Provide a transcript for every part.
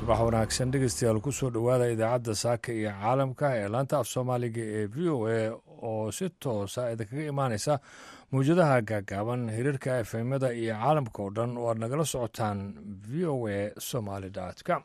subax wanaagsan dhegeystayaal kusoo dhowaada idaacadda saaka iyo caalamka ee laanta af soomaaliga ee v o a oo si toosa idinkaga imaaneysa mawjadaha gaagaaban hiriirka efemyada iyo caalamka oo dhan oo aad nagala socotaan v o a somaly com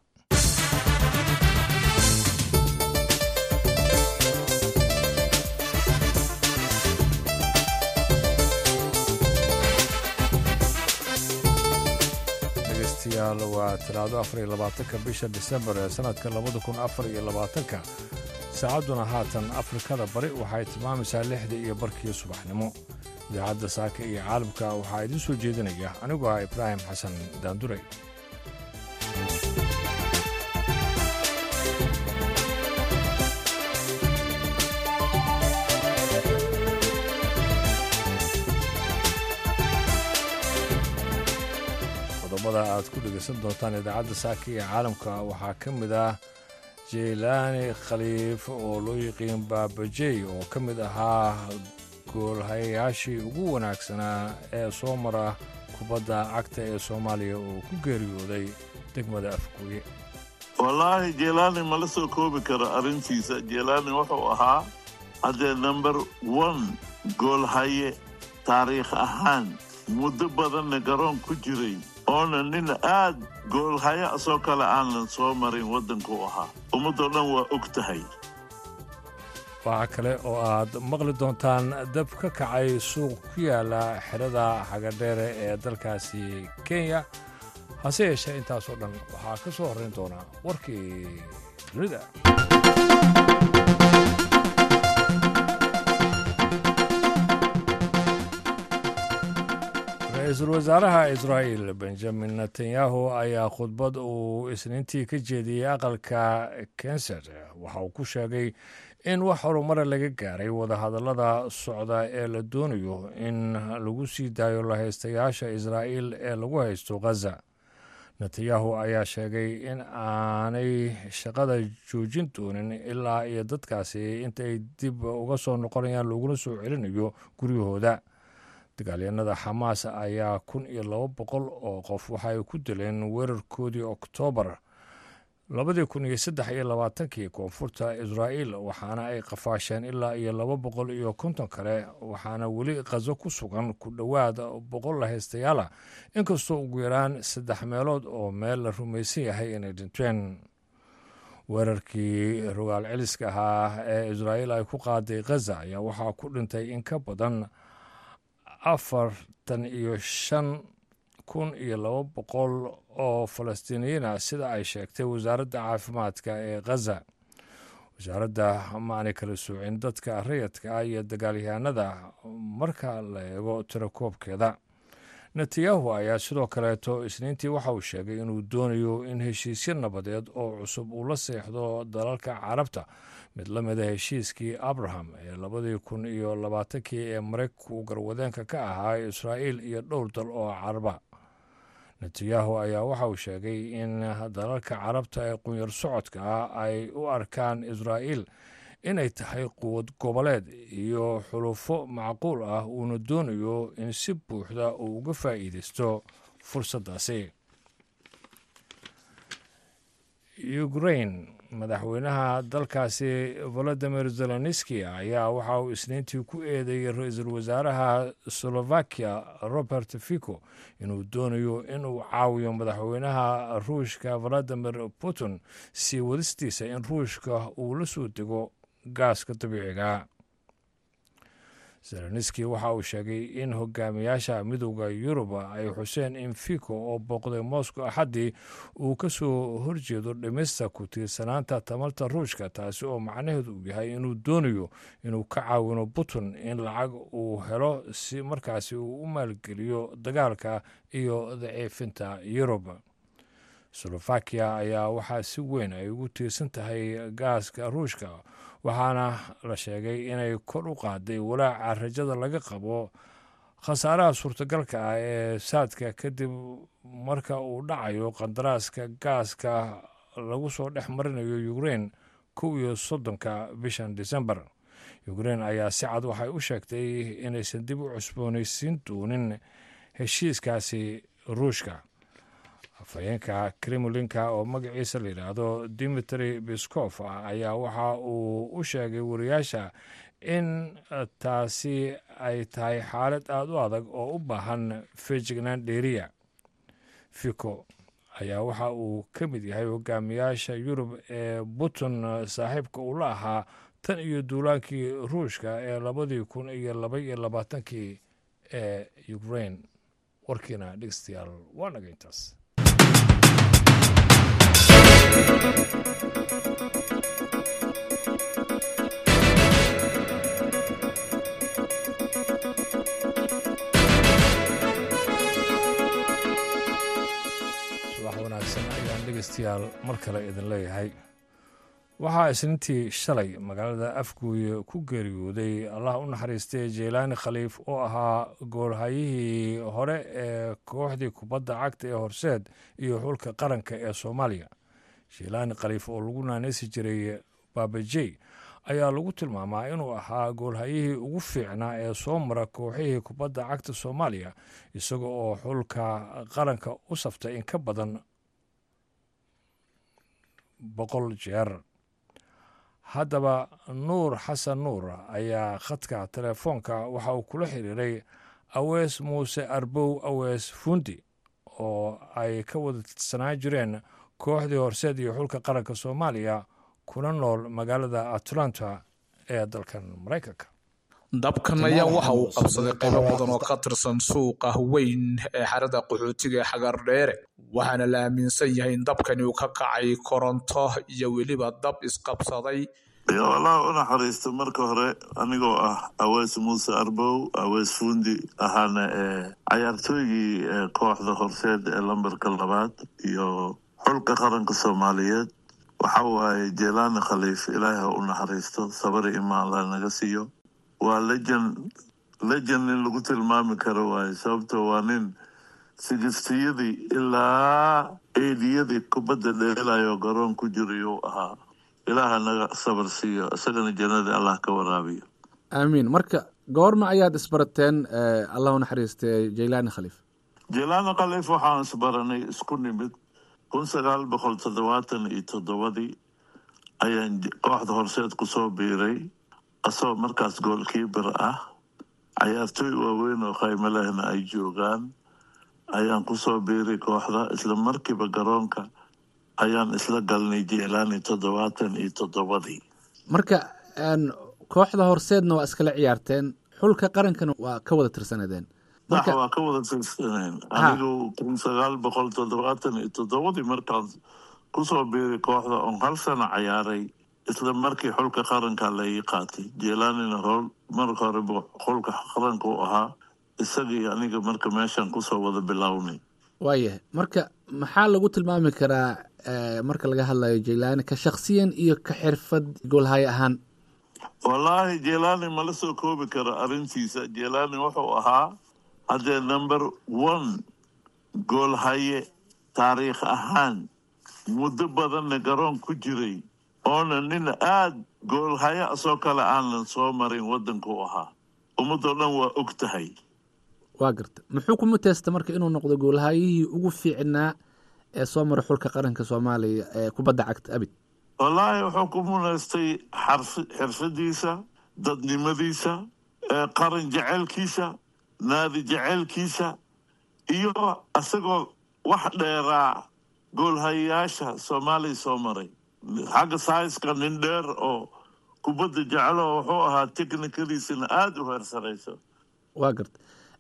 dhegeystayaal waa talaado afar iyo labaatanka bisha disembar ee sanadka labada kun afar iyo labaatanka saacadduna haatan afrikada bari waxay tilmaamaysaa lixda iyo barkii subaxnimo idaacadda saaka iyo caalamka waxaa idiin soo jeedinaya anigoo ah ibraahim xasan daandurey qodobada aad ku dhegeysan doontaan idaacadda saaka iyo caalamka waxaa ka mid ah jeylaani khaliif oo loo yiqiin baabajey oo ka mid ahaa goolhayayaashii ugu wanaagsanaa ee soo mara kubadda cagta ee soomaaliya oo ku geeriyooday degmada afgooye wallaahi jelaani mala soo koobi karo arrintiisa jelaani wuxuu ahaa haddee number one goolhaye taariikh ahaan muddo badanna garoon ku jiray oona nin aad goolhaye asoo kale aanan soo marin waddankuu ahaa ummaddoo dhan waa og tahay waxaa kale oo aad maqli doontaan dab ka kacay suuq ku yaala xerada xagadheere ee dalkaasi kenya hase yeeshee intaasoo dhan waxaa ka soo horrayn doonaa warkii dunida ra-iisul wasaaraha israa'il benjamin netanyahu ayaa khudbad uu isniintii ka jeediyey aqalka kenset waxa uu ku sheegay in wax horumara laga gaaray wadahadallada socda ee la doonayo in lagu sii daayo lahaystayaasha israa'iil ee lagu haysto khaza netanyahu ayaa sheegay in aanay shaqada joojin doonin ilaa iyo dadkaasi intaay dib uga soo noqonayaan looguna soo celinayo guryahooda dagaalyanada xamaas ayaa kun iyo laba boqol oo qof waxay ku dileen weerarkoodii oktoobar labadii kun iyo saddex iyo labaatankii koonfurta israa'iil waxaana ay qafaasheen ilaa iyo laba boqol iyo konton kale waxaana weli khazo ku sugan ku dhowaad boqol lahaystayaala inkastoo ugu yaraan saddex meelood oo meel la rumaysan yahay inay dhinteen weerarkii rogaal celiska ahaa ee israa'iil ay ku qaaday khaza ayaa waxaa ku dhintay in ka badan afartan iyo shan kun iyo laba boqol oo falastiiniyiina sida ay sheegtay wasaaradda caafimaadka ee khaza wasaaradda maanay kala soocin dadka rayadka iyo dagaalyahanada marka la eego tirakoobkeeda netanyahu ayaa sidoo kaleeto isniintii waxa uu sheegay inuu doonayo in heshiisyo nabadeed oo cusub uu la seexdo dalalka carabta mid la mida heshiiskii abraham ee labadii kun iyo labaatankii ee maraykanku garwadeenka ka ahaa israa'iil iyo dhowr dal oo caraba netanyahu ayaa waxa uu sheegay in dalalka carabta ee qunyar socodka ah ay u arkaan israa'iil inay tahay quwad goboleed iyo xulufo macquul ah uuna doonayo in si buuxda uu uga faa'iidaysto fursaddaasi ukrain madaxweynaha dalkaasi volodimir zelenski ayaa waxa uu isniintii ku eedeeyey ra-iisul wasaaraha slovakiya robert fico inuu doonayo inuu caawiyo madaxweynaha ruushka valadimir putin sii wadistiisa in ruushka uu la soo dego gaaska dabiiciga zelenski waxa uu sheegay in hogaamiyaasha midooda yurub ay xuseen in fico oo booqday moscow axaddii uu ka soo horjeedo dhimista ku tiirsanaanta tamarta ruushka taasi oo macnaheedu uu yahay inuu doonayo inuu ka caawino putin in lacag uu helo si markaasi uu u maalgeliyo dagaalka iyo daciifinta yurub slovakiya ayaa waxaa si weyn ay ugu tiirsan tahay gaaska ruushka waxaana la sheegay inay kor u qaaday walaaca rajada laga qabo khasaaraha suurtagalka ah ee saadka kadib marka uu dhacayo qandaraaska gaaska lagu soo dhex marinayo ukrein kow iyo soddonka bishan disembar ukrein ayaa si cad waxay u sheegtay inaysan dib u cusboonaysiin doonin heshiiskaasi ruushka afhayeenka kremlinka oo magaciisa la yidhaahdo dimitri biskof ayaa waxa uu u sheegay wariyaasha in taasi ay tahay xaalad aada u adag oo u baahan fejignaan dheeriya fico ayaa waxa uu ka mid yahay hogaamiyaasha yurub ee putin saaxiibka uu la ahaa tan iyo duulaankii ruushka ee labadii kun iyo laba iyo labaatankii ee ukrain warkiina dhegeystayaal waa naga intaas subax wanaagsan ayaan dhegeystayaal mar kale idin leeyahay waxaa isniintii shalay magaalada afguuye ku geeriyooday allah u naxariistay jeylaani khaliif oo ahaa goolhayihii hore ee kooxdii kubadda cagta ee horseed iyo xulka qaranka ee soomaaliya jeylaani khaliif oo lagu naaneysi jiray baabajey ayaa lagu tilmaamaa inuu ahaa goolhayihii ugu fiicnaa ee soo mara kooxihii kubadda cagta soomaaliya isaga oo xulka qaranka u saftay in ka badan boqol jeer haddaba nuur xasan nuur ayaa khadka telefoonka waxa uu kula xiriiray awees muuse arbow awees fundi oo ay ka wada tirsanaan jireen kooxdii horseed iyo xulka qaranka soomaaliya kuna nool magaalada atlanta ee dalkan maraykanka dabkan ayaa waxa uu qabsaday qaybo badan oo ka tirsan suuqa weyn ee xarada qaxootiga ee xagardheere waxaana la aaminsan yahay in dabkani uu ka kacay koronto iyo weliba dab isqabsaday allah u naxariisto marka hore anigoo ah aweys muuse arbow aweys fundi ahaana ee cayaartooygii kooxda horseed ee lambarka labaad iyo xulka qaranka soomaaliyeed waxa waaye jelaani khaliif ilaahi ha u naxariisto sabari imaan la naga siiyo waa lejan lejan nin lagu tilmaami karo waaye sababto waa nin sigistiyadii ilaa eediyadii kubadda dheelayo garoon ku jirayuu ahaa ilaaha naga sabar siiyo isagana jannadii allah ka waraabiyo aamiin marka goorma ayaad isbarateen allah u naxariistay jeylaani khaliif jelaani khaliif waxaan isbaranay isku nimid kun sagaal boqol toddobaatan iyo toddobadii ayaan kooxda horseed kusoo biiray asagoo markaas goolkiibar ah cayaartooy waaweyn oo khaymo lehna ay joogaan ayaan kusoo biiray kooxda isla markiiba garoonka ayaan isla galnay jelaani toddobaatan iyo toddobadii marka kooxda horseedna waa iskala ciyaarteen xulka qarankana waa ka wada tirsanadeen sax waa ka wada tirsaneen anigu kun sagaal boqol toddobaatan iyo toddobadii markaan kusoo biiray kooxda oon hal sano cayaaray isla markii xulka qaranka laii qaatay jelaanina hor marka hore xulka qaranka u ahaa isagii aniga marka meeshaan kusoo wada bilownay waayahay marka maxaa lagu tilmaami karaa marka laga hadlayo jeylaani ka shaksiyan iyo ka xirfad goolhaye ahaan wallaahi jelaani mala soo koobi karo arrintiisa jelaani wuxuu ahaa haddee number one goolhaye taariikh ahaan muddo badanna garoon ku jiray oona nin aada goolhaye asoo kale aanan soo marin waddankuu ahaa ummadoo dhan waa og tahay waa garta muxuu ku muteysta marka inuu noqdo goolhayihii ugu fiicnaa ee soo mara xulka qaranka soomaaliya ee kubadda cagta abid wallaahi wuxuu ku munaystay xirfadiisa dadnimadiisa qaran jeceylkiisa naadi jeceylkiisa iyo isagoo wax dheeraa goolhayayaasha soomaaliya soo maray xagga saiska nin dheer oo kubadda jecelo wuxuu ahaa technikadiisana aada u heersarayso waa garta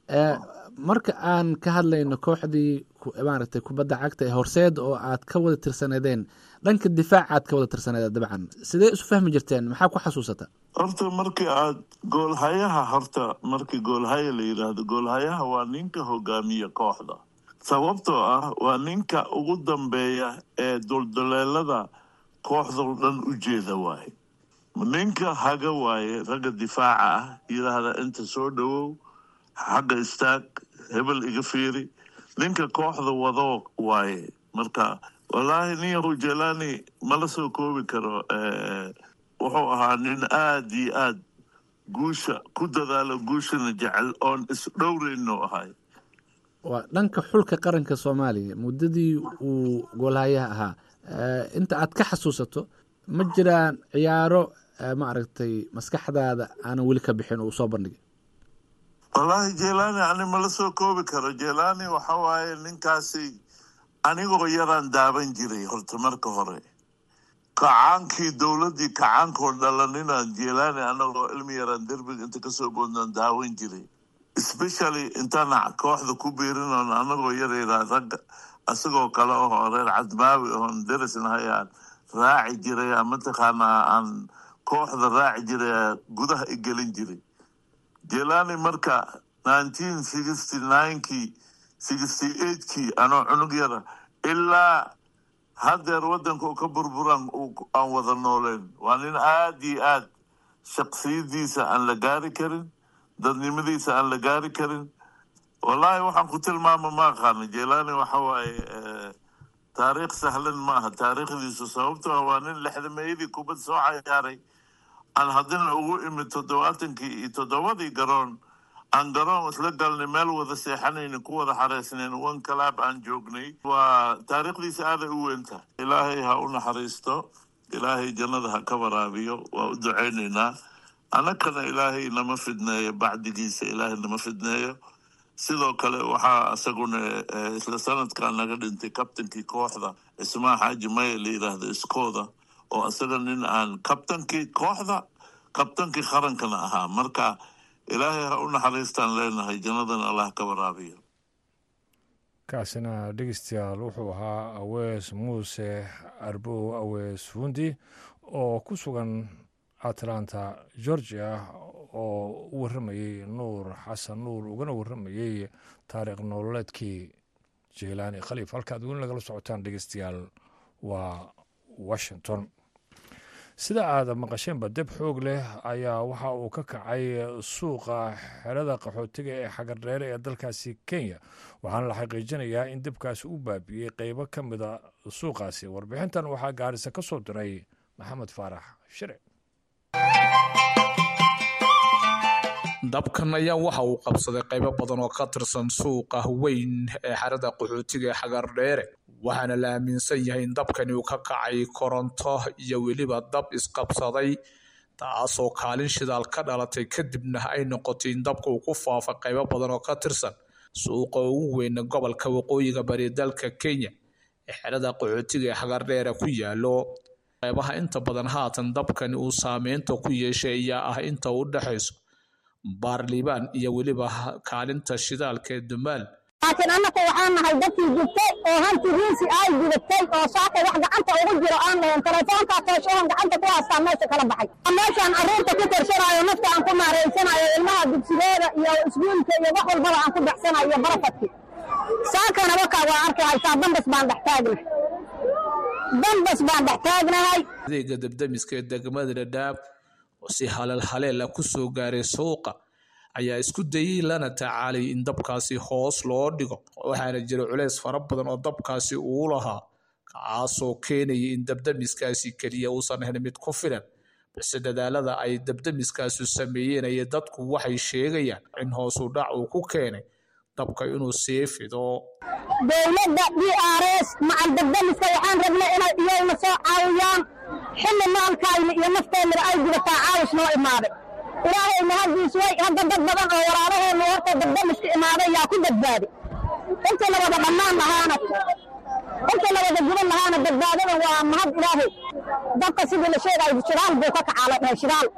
marka aan ka hadlayno kooxdii maaragtay kubadda cagta ee horseed oo aad ka wada tirsanadeen dhanka difaaca aad ka wada tirsaneed dabcan sidee isu fahmi jirteen maxaa ku xasuusata horta markii aad goolhayaha horta markii goolhaya la yidhaahdo goolhayaha waa ninka hogaamiya kooxda sababtoo ah waa ninka ugu dambeeya ee dulduleelada kooxdao dhan u jeeda waaye ninka haga waaye ragga difaaca ah yidhaahda inta soo dhowow xagga istaag hebel iga fiiri ninka kooxda wado waaye marka wallaahi nin yahu jelani mala soo koobi karo wuxuu ahaa nin aada iyo aad guusha ku dadaalo guushana jecel oon isdhowrayno ahay waa dhanka xulka qaranka soomaaliya muddadii uu goolhayaha ahaa inta aad ka xasuusato ma jiraan ciyaaro maaragtay maskaxdaada aanan weli ka bixin uu soo bandhigay wallaahi jelani ani mala soo koobi karo jelani waxa waaye ninkaasi anigoo yaraan daaban jiray horta marka hore kacaankii dowladdii kacaankoo dhalaninaan jelani anagoo ilmi yaraan derbiga inta kasoo boodnaan daawan jiray especially intaan kooxda ku biirinoon anagoo yarayraa ragga isagoo kale oo reer cadmaawi oon derisnahayaan raaci jiray mataqaanaa aan kooxda raaci jiray gudaha i gelin jiray jelani marka nineteen sixty ninekii sixty eightkii anoo cunug yara ilaa haddeer waddanka ka burburaan aan wada nooleen waa nin aad iyo aad shaksiyadiisa aan la gaari karin dadnimadiisa aan la gaari karin wallaahi waxaan ku tilmaama ma aqaana jelani waxa waaye taariikh sahlan ma aha taariikhdiisu sababto ah waa nin lexdameeyadii kubad soo cayaaray aan haddana ugu imid toddobaatankii iyo toddobadii garoon aan garoon isla galnay meel wada seexanayni ku wada xareysnayn one calaab aan joognay waa taariikhdiisa aaday u weyntahay ilaahay ha u naxariisto ilaahay jannada ha ka waraabiyo waa u ducaynaynaa annagana ilaahay nama fidneeyo bacdigiisa ilaahay nama fidneeyo sidoo kale waxaa isaguna isla sanadkan naga dhintay kabtankii kooxda cismaa xaaji maya la yiraahdo iskooda oo isaga nin aan kabtankii kooxda kabtankii qarankana ahaa marka ilaahay ha u naxariistaan leenahay jannadana allah ka waraabiyo kaasina dhegeystayaal wuxuu ahaa awees muuse arbow awees fundi oo ku sugan atlanta georgia oo u warramayey nuur xasan nuur ugana warramayey taariikh nololeedkii jeylaani khaliif halkaad weli nagala socotaan dhegeystayaal waa washington sida aad maqasheenba deb xoog leh ayaa waxa uu ka kacay suuqa xerada qaxootiga ee xagardheere ee dalkaasi kenya waxaana la xaqiijinayaa in debkaasi u baabi'iyey qeybo ka mida suuqaasi warbixintan waxaa gaarisa ka soo diray maxamed faarax shire dabkan ayaa waxa uu qabsaday qaybo badan oo ka tirsan suuqa weyn ee xerada qaxootiga ee xagardheere waxaana la aaminsan yahay in dabkani uu ka kacay koronto iyo weliba dab isqabsaday taasoo kaalin shidaal ka dhalatay kadibna ay noqotay in dabka uu ku faafa qaybo badan oo ka tirsan suuqa ugu weyna gobolka waqooyiga bari dalka kenya ee xerada qaxootiga ee xagardheere ku yaalo qaybaha inta badan haatan dabkani uu saameynta ku yeeshay ayaa ah inta u dhexayso baarliibaan iyo weliba kaalinta shidaalka ee dumaal laakiin annaka waxaan nahay dadkii gubtay oo hanti riisi ay gudatay oo saaka wax gacanta ugu jiro aan lahayn telefoonkaa tooshahan gacanta ku haastaa meesha kala baxay meeshaan carruurta ku korsanaayo nafta aan ku maaraysanayo ilmaha dugsigooda iyo iskuulka iyo wax walbaba aan ku baxsanayo iyo barafadki saakana wakaa waa arki haysaa dambas baan dhex taagnahay dambas baan dhex taagnahay adeega debdemiska ee degmada dhadhaab oo si halal haleela ku soo gaaray suuqa ayaa isku dayey lana tacaalay in dabkaasi hoos loo dhigo waxaana jira culeys fara badan oo dabkaasi uu lahaa kaasoo keenaya in dabdemiskaasi keliya uusan ahayn mid ku filan balse dadaalada ay dabdemiskaasu sameeyeen aya dadku waxay sheegayaan in hoosu dhac uu ku keenay dabka inuu sii fido dowladda d r s macal dabdemiska waxaan rabnay inay iyagna soo caawiyaan xilli maalkayna iyo nafteennaba ay gudataa caawis noo imaaday ilaahay mahadiis way hadda dad badan oo walaalaheenu horta dabdamiska imaaday yaa ku badbaadi inta la wada dhammaan lahaana inta la wada guban lahaana badbaadada waa mahad ilaahay dabka sidii la sheegayo shidaal buu ka kacaa la dhahay shidaal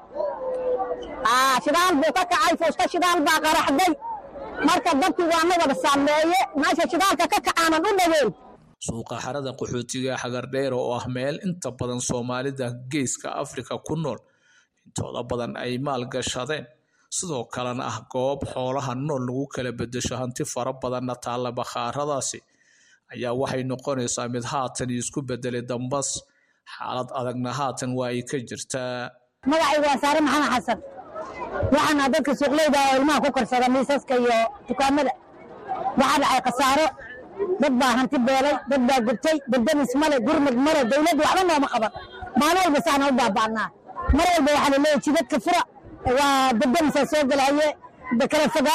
shidaal buu ka kacay fuuska shidaal baa qaraxday marka dabkii waa na wada saameeye meesha shidaalka ka kacaanan u dhaweyn suuqa xarada qaxootiga xagardheer oo ah meel inta badan soomaalida geeska afrika ku nool intooda badan ay maal gashadeen sidoo kalena ah goob xoolaha nool lagu kala bedesho hanti fara badanna taalla bakhaaradaasi ayaa waxay noqonaysaa mid haatan isku bedelay dambas xaalad adagna haatan waa ay ka jirtaa magacaygu waa saare maxamed xasan waxaana dadka suuqleyda oo ilmaha ku korsada miisaska iyo dukaamada waxaa dhacay khasaaro dad baa hanti beelay dad baa gubtay dabdamis male gurmud male dowladdu waxba nooma qaban maalin walba saana u baaba'naa mar walba waxaa laleeyahy jidadka fura waa dabdamisaa soo gelaye kala fogaada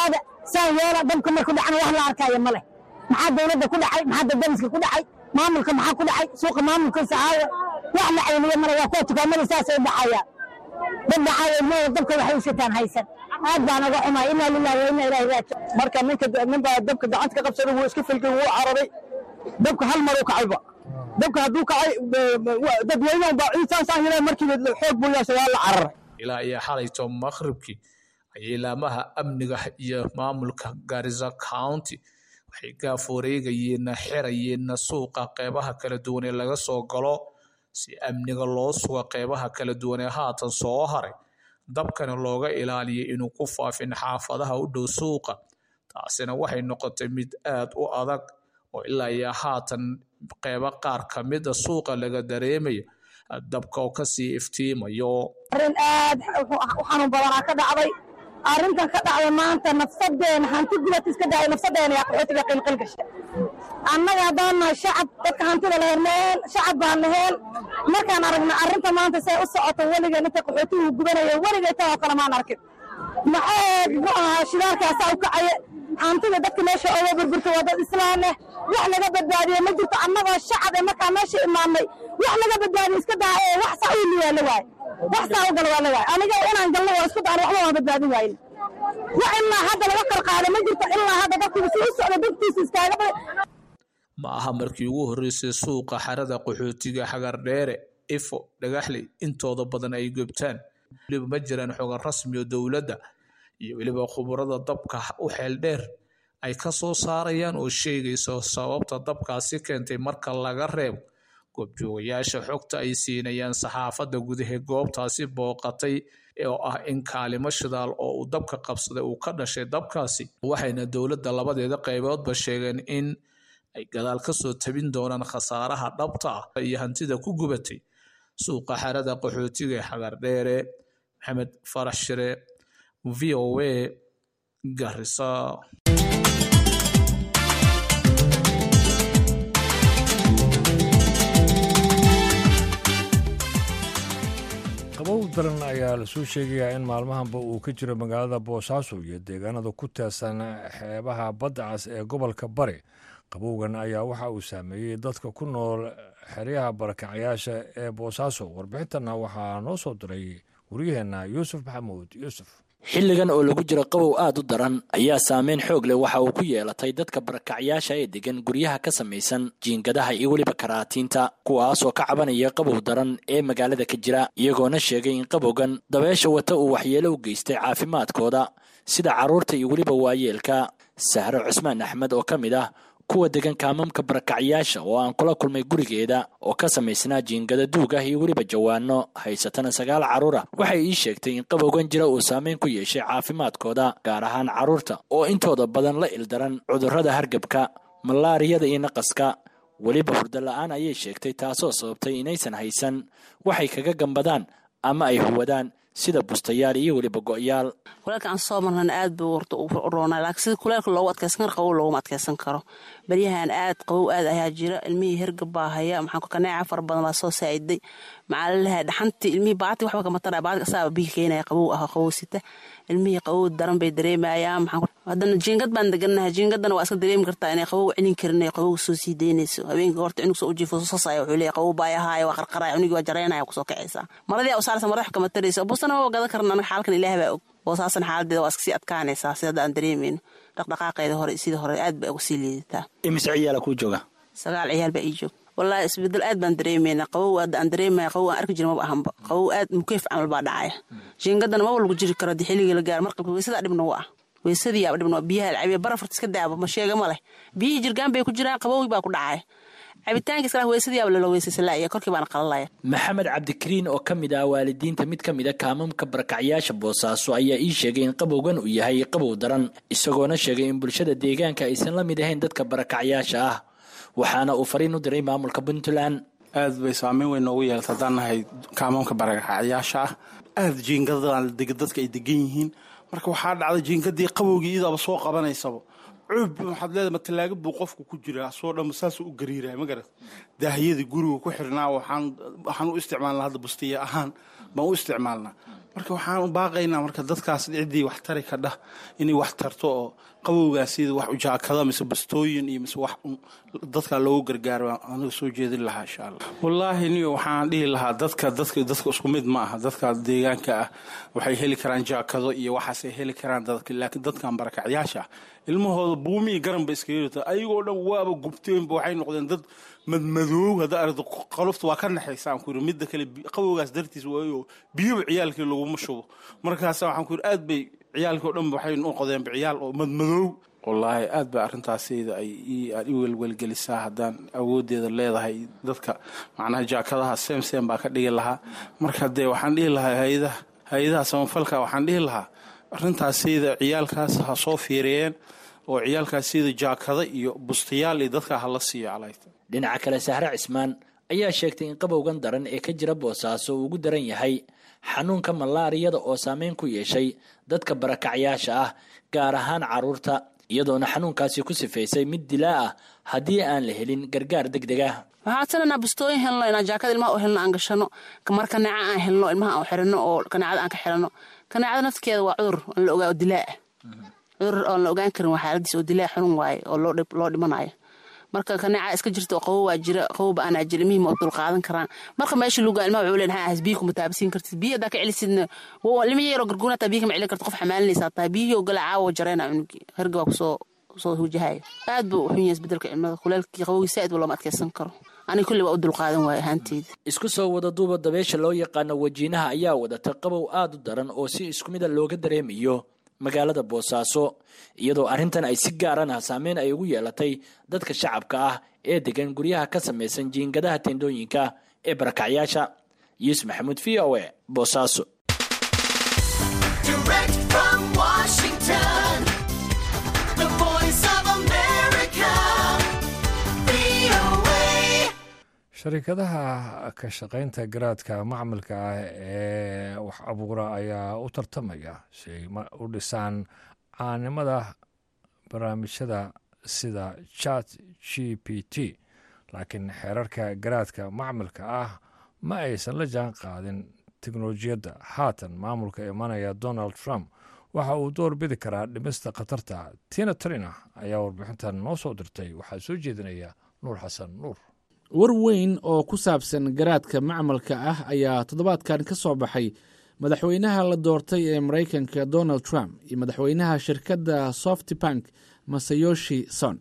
saan yeela dabka marku dhacna wax la arkaayo ma leh maxaa dowladda ku dhacay maxaa dadamiska ku dhacay maamulka maxaa ku dhacay suuqa maamulkiisa aawo wax la cayniyo male waa kuwa dukaamada saasay u dhacayaan dad dhacaayo mada dabka waxay u sitaan haysan aad baan uga xumaay inaa lillahi wa inaa ilaahi raajic marka ninka ninbaa dabka gacanta ka qabsaday wuu iska filgay wuu cararay dabka hal mar u kacayba dabka hadduu kacay dadweynahan baa ciisaasaan yila markiiba xoog buu yeeshay waa la cararay ilaa iyo xalayto maqribkii ayay laamaha amniga iyo maamulka garissa county waxay gaaforeegayeenna xirayeenna suuqa qeybaha kala duwan ee laga soo galo si amniga loo suga qeybaha kala duwan ee haatan soo haray dabkani looga ilaaliyay inuu ku faafin xaafadaha u dhow suuqa taasina waxay noqotay mid aad u adag oo ilaa iyo haatan qeybo qaar ka mida suuqa laga dareemayo dabka oo kasii iftiimayo arrin aad u xanuun badanaa ka dhacday arrintan ka dhacday maanta nafsadeena hanti gubad iska dhacay nafsadeena yaa qaxootiga qilqil gashay annaga haddaan nahay shacab dadka hantida laheen laheen shacab baan laheen markaan aragna arrinta maanta say u socoto weligeen inta qaxootigu gubanaya weligay tan oo kale maan arkin maxaa muxuu ahaa shidaalkaasaa u kacaya hantida dadka meesha oga burburta waa dad islaan leh wax laga badbaadiye ma jirto annagoo shacab ee markaa meesha imaanay wax laga badbaadiye iska daa ee wax saa u liyaa la waaye wax saa u gala waa la waaye aniga inaan galno waa isku daan waxba waa badbaadin waayin wax ilaa hadda laga qarqaaday ma jirto ilaa hadda dadkiiba si u socda dadkiisa iskaaga ma aha markii ugu horreysay suuqa xarada qaxootiga xagardheere ifo dhagaxley intooda badan ay gubtaan weliba ma jiraan xogan rasmi oo dowladda iyo weliba khubarada dabka u xeel dheer ay ka soo saarayaan oo sheegayso sababta dabkaasi keentay marka laga reebo goobjoogayaasha xogta ay siinayaan saxaafadda gudaha goobtaasi booqatay oo ah in kaalimo shidaal oo uu dabka qabsaday uu ka dhashay dabkaasi waxayna dowladda labadeeda qayboodba sheegeen in ay gadaal ka soo tabin doonaan khasaaraha dhabta ah iyo hantida ku gubatay suuqa xarada qaxootiga ee xagardheere maxamed farax shire v o a garisa qabow daran ayaa lasoo sheegayaa in maalmahanba uu ka jiro magaalada boosaaso iyo deegaanada ku teesan xeebaha badda cas ee gobolka bari qabowgan ayaa waxa uu saameeyey dadka ku nool xeryaha barakacyaasha ee boosaaso warbixintana waxaa noo soo diray waryaheenna yuusuf maxamuud yuusuf xilligan oo lagu jiro qabow aad u daran ayaa saameyn xoog leh waxa uu ku yeelatay dadka barakacyaasha ee degan guryaha ka samaysan jiingadaha iyo weliba karaatiinta kuwaasoo ka cabanaya qabow daran ee magaalada ka jira iyagoona sheegay in qabowgan dabeesha wata uu waxyeelo u geystay caafimaadkooda sida carruurta iyo weliba waayeelka sahro cusmaan axmed oo ka mid ah kuwa degan kaamamka barakacyaasha oo aan kula kulmay gurigeeda oo ka samaysnaa jiingada duug ah iyo weliba jawaano haysatana sagaal carruur ah waxay ii sheegtay in qabowgan jira uu saameyn ku yeeshay caafimaadkooda gaar ahaan carruurta oo intooda badan la ildaran cudurrada hargabka malaariyada iyo naqaska weliba hurdo la-aan ayay sheegtay taasoo sababtay inaysan haysan waxay kaga gambadaan ama ay huwadaan sida bustayaal iyo weliba go'yaal kuleelka aan soo marnana aad buu warta u roonaa laakiin sida kuleelka loogu adkeysan karo qabow looguma adkeysan karo baryahan aad qabow aad ayaa jira ilmihii hergab baa haya maxaan kaneeca fara badan baa soo saa'iday maxaa laleeyahay dhaxantii ilmihii baati waxba kama taraa baati asaaba bihi keenaya qabow ah qabow sita ilmihii qabow daran bay dareemayaan maxaan haddana jiingad baan deganahay jiingadana waa iska dareemi kartaa inay qabow celin karin ay qabow soo sii deynayso habeenkii horta cunug soo ujiifo soo sasaya wuxuu leeyahay qabow baa yahaaya waa qarqaraya cunugii waa jareynaya kusoo kacaysaa maradii u saaraysa madax kama taraysa busana ma gadan karna anaga xaalkan ilaah baa og boosaasan xaaladeeda waa iska sii adkaanaysaa sida hadda aan dareemayno dhaqdhaqaaqeeda hore sidii hore aad bay uga sii liidataa imise ciyaala kuu jooga sagaal ciyaal baa ii joog wallaahi isbedel aad baan dareemayna qabow hadda aan dareemaya qabow aan arki jira maba ahanba qabow aad mukeef camal baa dhacaya jiingadana maba lagu jiri karo haddii xilligii la gaaro marqabka weysadaa dhibna u ah weysadii aba dhibna biyaha cabiya barafarta iska daaba ma sheega ma leh biyihii jirgaan bay ku jiraan qabowgii baa ku dhacaya cabitaanka iskala weysadii aba lala weysaysalaya korkii baana qalalaya maxamed cabdikariin oo ka mid ah waalidiinta mid ka mid a kaamamka barakacyaasha boosaaso ayaa ii sheegay in qabowgan uu yahay qabow daran isagoona sheegay in bulshada deegaanka aysan la mid ahayn dadka barakacyaasha ah waxaana uu fariin u diray maamulka puntland aad bay saameyn weyn noogu yeelata haddaan nahay kaamamka barakacyaasha ah aad jiingadadaan dadka ay degan yihiin marka waxaa dhacday jiingadii qabowgii idaaba soo qabanaysaba cuub waxaad leedahay ma talaagad buu qofku ku jiraa soo dhamma saasuu u gariiraya ma garat daahiyadii guriga ku xirnaa waxaan waxaan u isticmaalnaa hadda bustiya ahaan baan u isticmaalnaa marka waxaan baaqaynaa marka dadkaas ciddii wax tari ka dhah inay wax tarto oo qabowgaas sida wax ujaakada mise bastooyin iyo mise wax dadka loogu gargaaro aniga soo jeedin lahaa insha allah wallaahi ni waxaan dhihi lahaa dadka dadka dadka isku mid ma aha dadka deegaanka ah waxay heli karaan jaakado iyo waxaasay heli karaan dadka laakiin dadkan barakacyaasha ah ilmahooda buumi iyo garan ba iskaga yirta ayagoo dhan waaba gubteenba waxay noqdeen dad madmadoow hadda aragto qalufta waa ka naxaysa aan ku yiri midda kale qabowgaas dartiis waayo biyoba ciyaalkii laguma shubo markaasa waxaan ku yiri aad bay ciyaalkii oo dhan waxay noqdeenba ciyaal oo madmadoow wallaahi aad ba arrintaasayda ay aad i welwelgelisaa haddaan awoodeeda leedahay dadka macnaha jaakadaha seem seem baa ka dhigi lahaa marka dee waxaan dhihi lahaa hay-adaha hay-adaha samafalka waxaan dhihi lahaa arrintaasayda ciyaalkaas ha soo fiiriyeen oo ciyaalkaas sida jaakada iyo bustayaal iyo dadka hala siiyo calayta dhinaca kale sahre cismaan ayaa sheegtay in qabowgan daran ee ka jira boosaaso uu ugu daran yahay xanuunka malaariyada oo saameyn ku yeeshay dadka barakacyaasha ah gaar ahaan carruurta iyadoona xanuunkaasi ku sifaysay mid dilaa ah haddii aan la helin gargaar deg deg ah waxaan sananaa bustooyin helno inaan jaakada ilmaha u helno aan gashano mar kaneeca aan helno ilmaha aan xirano oo kaneecada aan ka xirano kaneecada nafkeeda waa cudur aan la ogaa oo dilaa ah cudur oon la ogaan karin waa xaaladiis oo dilaa xanuun waaye oo loo dhimanayo marka kaneeca iska jirta oo qabow waa jira qabowba aanaa jira ilmihii ma dulqaadan karaan marka meesha luga ilmaha wuxuu leeyahay has biyo kuma taabasiin kartid biyo haddaa ka celisidna ilma yaroo garguuna taa biyo kama celin karta qof xamaalinaysaa taa biyihii oo gala caawo jareena cunugi herga baa kusoo soo wajahayo aad buu u xun yahay isbedelka cimilada kuleelkii qabowgii saaid ba looma adkeysan karo aniga kulli waa u dulqaadan waayo ahaanteyda isku soo wada duuba dabeesha loo yaqaano wajiinaha ayaa wadata qabow aad u daran oo si isku mida looga dareemayo magaalada boosaaso iyadoo arrintan ay si gaarana saameyn ay ugu yeelatay dadka shacabka ah ee degan guryaha ka samaysan jiingadaha tendooyinka ee barakacyaasha yuusuf maxamuud v o e boosaaso sharikadaha ka shaqaynta garaadka macmilka ah ee wax abuura ayaa u tartamaya si ay u dhisaan caanimada barnaamijyada sida chat g p t laakiin xeerarka garaadka macmilka ah ma aysan la jaan qaadin teknolojiyadda haatan maamulka imanaya donald trump waxa uu door bidi karaa dhimista khatarta tina trina ayaa warbixintan noo soo dirtay waxaa soo jeedinaya nuur xasan nuur war weyn oo ku saabsan garaadka macmalka ah ayaa toddobaadkan ka soo baxay madaxweynaha la doortay ee maraykanka donald trump iyo madaxweynaha shirkadda softbank masayoshi son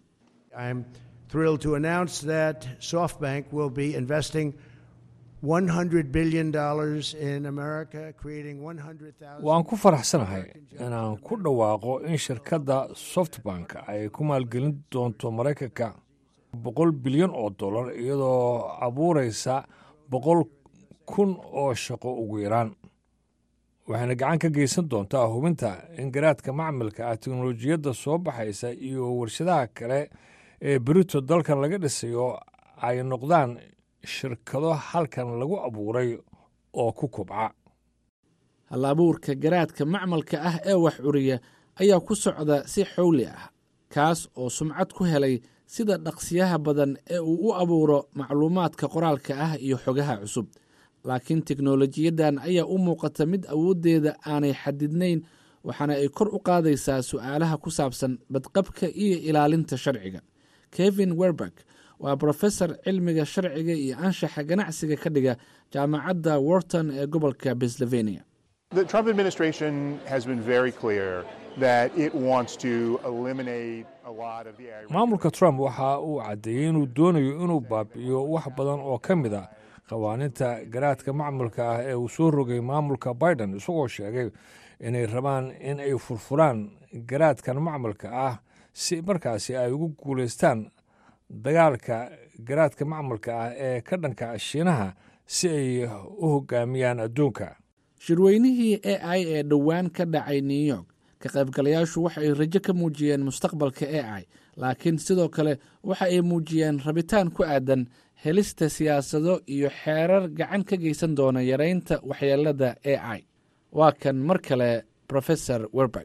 waan ku faraxsanahay inaan ku dhawaaqo in shirkadda softbank ay ku maalgelin doonto maraykanka boqol bilyan oo dollar iyadoo abuuraysa boqol kun oo shaqo ugu yaraan waxayna gacan ka geysan doontaa hubinta in garaadka macmilka ah teknolojiyadda soo baxaysa iyo warshadaha kale ee berito dalkan laga dhisayo ay noqdaan shirkado halkan lagu abuuray oo ku kubca hal abuurka garaadka macmalka ah ee wax curiya ayaa ku socda si xowli ah kaas oo sumcad ku helay sida dhaqsiyaha badan ee uu u abuuro macluumaadka qoraalka ah iyo xogaha cusub laakiin teknolojiyaddan ayaa u muuqata mid awooddeeda aanay xadidnayn waxaana ay kor u qaadaysaa su'aalaha ku saabsan badqabka iyo ilaalinta sharciga kevin werberg waa brofesor cilmiga sharciga iyo anshaxa ganacsiga ka dhiga jaamacadda worton ee gobolka pennsylvania maamulka trump waxa uu caddeeyey inuu doonayo inuu baabi'iyo wax badan oo ka mid a qawaaninta garaadka macmulka ah ee uu soo rogay maamulka biden isagoo sheegay inay rabaan in ay furfuraan garaadkan macmulka ah si markaasi ay ugu guulaystaan dagaalka garaadka macmulka ah ee ka dhanka shiinaha si ay u hogaamiyaan adduunka shirweynihii a i ee dhowaan ka dhacay new york ka qaybgalayaashu waxa ay rajo ka muujiyeen mustaqbalka a i laakiin sidoo kale waxa ay muujiyeen rabitaan ku aadan helista siyaasado iyo xeerar gacan ka geysan doona yareynta waxyeelada a i waa kan mar kale profesor werberg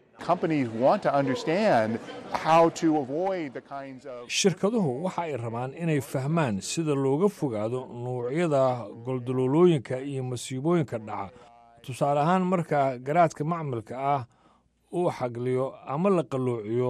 shirkaduhu waxa ay rabaan inay fahmaan sida looga fogaado nuucyada goldaloolooyinka iyo masiibooyinka dhaca tusaale ahaan marka garaadka macmilka ah uu xagliyo ama la qalloociyo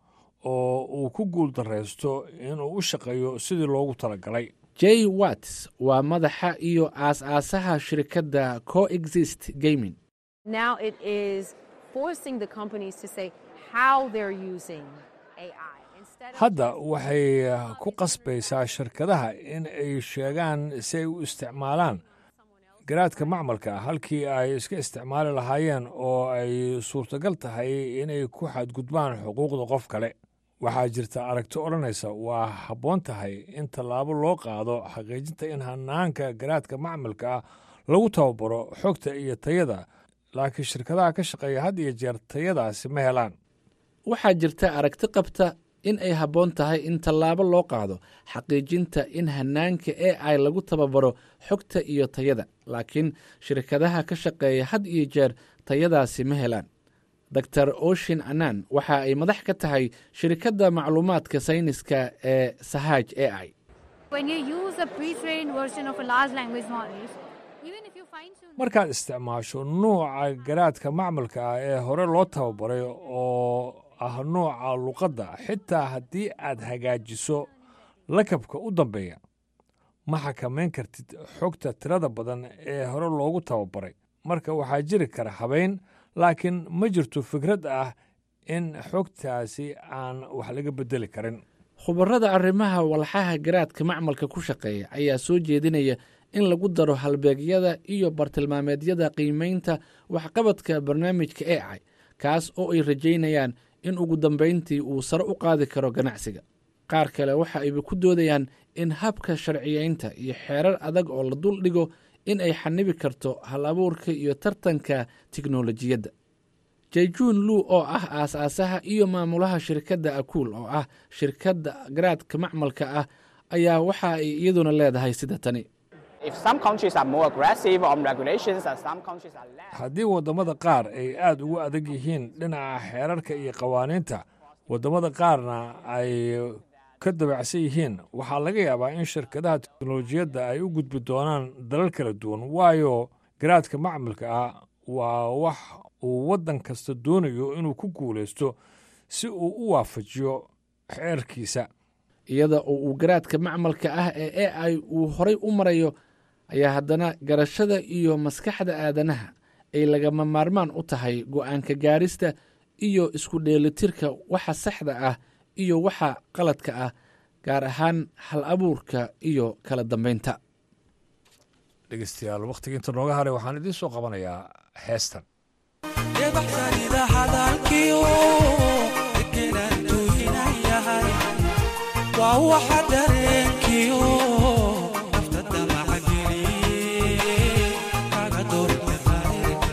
oo uu ku guul daraysto inuu u shaqeeyo sidii loogu talagalay j watts waa madaxa iyo aas-aasaha shirkadda coexist gaming Now it is forcing the companies to say how they're using AI. Instead of hadda waxay ku qasbaysaa shirkadaha in ay sheegaan si ay u isticmaalaan garaadka macmalka ah halkii ay iska isticmaali lahaayeen oo ay suurtagal tahay inay ku xadgudbaan xuquuqda qof kale waxaa jirta aragti odhanaysa waa habboon tahay in tallaabo loo qaado xaqiijinta in hanaanka garaadka macmalka ah lagu tababaro xogta iyo tayada laakiin shirkadaha ka shaqeeya had iyo jeer tayadaasi ma helaan waxaa jirta aragti qabta in ay habboon tahay in tallaabo loo qaado xaqiijinta in hanaanka e ai lagu tababaro xogta iyo tayada laakiin shirkadaha ka shaqeeya had iyo jeer tayadaasi ma helaan dor oshin anan waxa ay madax ka tahay shirkadda macluumaadka sayniska ee sahaj e i When you use a pre-trained version of a large language model, even if you fine-tune markaad isticmaasho nuuca garaadka macmalka ah ee hore loo tababaray oo ah nuuca luqadda xitaa haddii aad hagaajiso lakabka u dambeeya ma xakamayn kartid xogta tirada badan ee hore loogu tababaray marka waxaa jiri kara habayn laakiin ma jirto fikrad ah in xogtaasi aan wax laga beddeli karin khubarada arrimaha walxaha garaadka macmalka ku shaqeeya ayaa soo jeedinaya in lagu daro halbeegyada iyo bartilmaameedyada qiimaynta waxqabadka barnaamijka e ai kaas oo ay rajaynayaan in ugu dambayntii uu sare u qaadi karo ganacsiga qaar kale waxa ayba ku doodayaan in habka sharciyeynta iyo xeerar adag oo la dul dhigo in ay xanibi karto hal abuurka iyo tartanka tiknolojiyadda jayjuun luu oo ah aas-aasaha iyo maamulaha shirkadda akuul oo ah shirkadda garaadka macmalka ah ayaa waxa ay iyaduna leedahay sida tani haddii waddamada qaar ay aad ugu adag yihiin dhinaca xeerarka iyo qawaaniinta waddamada qaarna ay ka dabacsan yihiin waxaa laga yaabaa in shirkadaha teknolojiyadda ay u gudbi doonaan dalal kala duwan waayo garaadka macmilka ah waa wax uu waddan kasta doonayo inuu ku guulaysto si uu u waafajiyo xeerkiisa iyada oo uu garaadka macmalka ah ee e ai uu horay u marayo ayaa haddana garashada iyo maskaxda aadanaha ay lagama maarmaan u tahay go'aanka gaarista iyo isku dheelitirka waxa saxda ah iyo waxa qaladka ah gaar ahaan hal abuurka iyo kala dambaynta dhegeystayaal wakhtiga inta nooga haray waxaan idiin soo qabanayaa heestan waa waxa dareenkiyo nafta damacageliye kaga doorta qayrka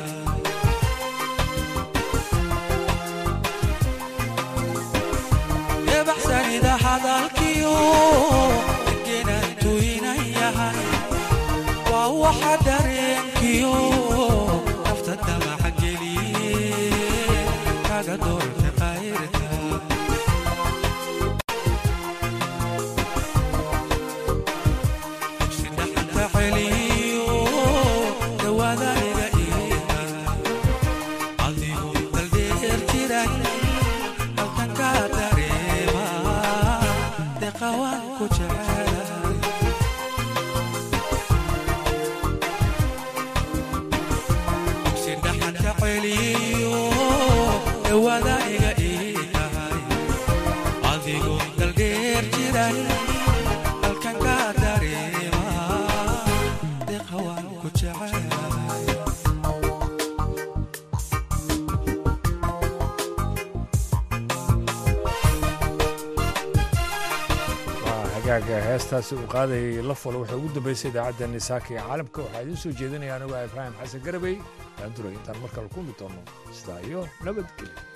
debaxsanida hadalkiyo degenaan tuynan yahay waa waxa dareenkiyo nafta damacageliye kaga doorta qayrka hagaaga heestaasi uu qaadayay la falo waxay ugu dambaysay idaacadda nisaaka ee caalamka waxaa idiin soo jeedinaya anigu ah ibraahim xasan garabey daanduray intaan markale kulmi doono sidaa iyo nabadgelyo